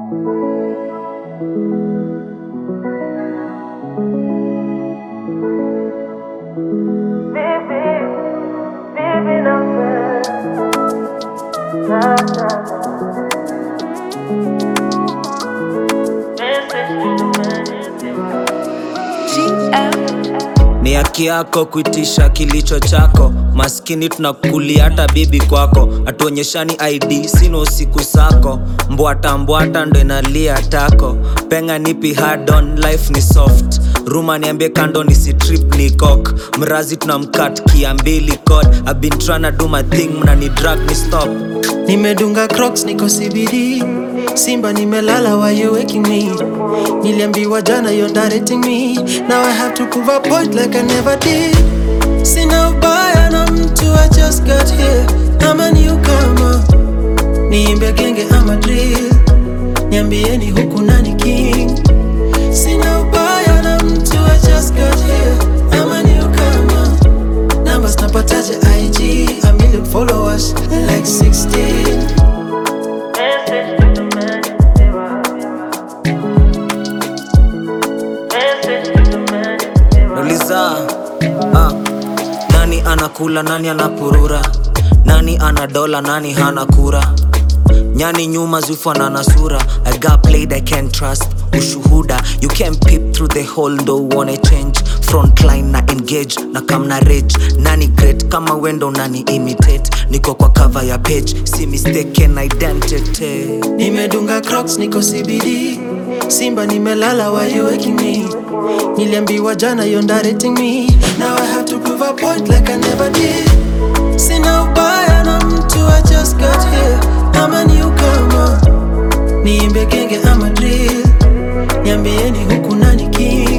Ni haki yako kuitisha kilicho chako, maskini tunakulia hata bibi kwako, hatuonyeshani ID sino usiku sako, mbwata mbwata ndo inalia tako, penga nipi hard on life ni soft, ruma niambie kando ni si trip ni cock, mrazi tunamkat kia mbili code, I've been tryna do my thing mna ni drag ni stop Nimedunga crocs niko CBD Simba nimelala why you waking me Niliambiwa jana you're directing me Now I have to prove a point like I never did Sina ubaya na mtu I just got here I'm a newcomer Niimbe genge ama drill Niambieni huku nani king Sina ubaya na mtu I just got here I'm a newcomer Numbers napataje IG A million followers like 16 Nauliza ah, nani anakula, nani anapurura, nani ana dola, nani hana kura, nyani nyuma zufana na sura. I got played, I can't trust ushuhuda, you can peep through the hole, ndo uone change. Frontline na engage na kam na rage, nani great kama wendo nani imitate, niko kwa cover ya page, si mistaken identity. Nimedunga crocs niko CBD Simba nimelala why you waking me Niliambiwa jana you're directing me Now I have to prove a point like I never did Sina ubaya na mtu I just got here I'm a newcomer Niimbe genge ama drill Niambieni huku nani king